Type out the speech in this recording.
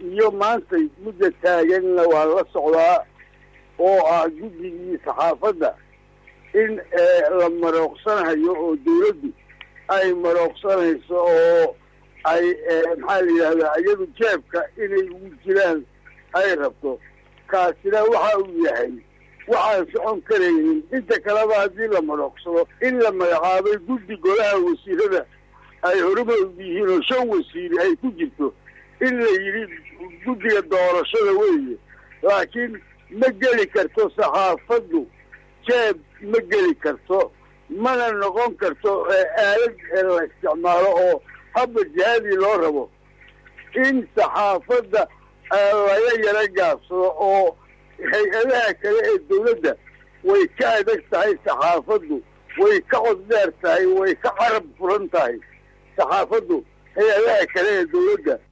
iyo maanta mudda taaganna waa la socdaa oo ah guddigii saxaafadda in la marooqsanayo oo dawladdu ay marooqsanayso oo ay maxaa la yidhahdaa iyadu jeebka inay ugu jiraan ay rabto kaasina waxa uu yahay waxaan socon karaynin inta kaleba haddii la marooqsado in la magacaabay guddi golaha wasiirada ay horumar yihiin oo shan wasiiri ay ku jirto in la yidhi guddiga doorashada weeye laakiin ma geli karto saxaafaddu jeeb ma geli karto mana noqon karto aalad la isticmaalo oo habba jihadii loo rabo in saxaafadda laga yaro gaabsado oo hay-adaha kale ee dawladda way ka adag tahay saxaafaddu way ka cod dheer tahay way ka carab furan tahay saxaafaddu hay-adaha kale ee dawladda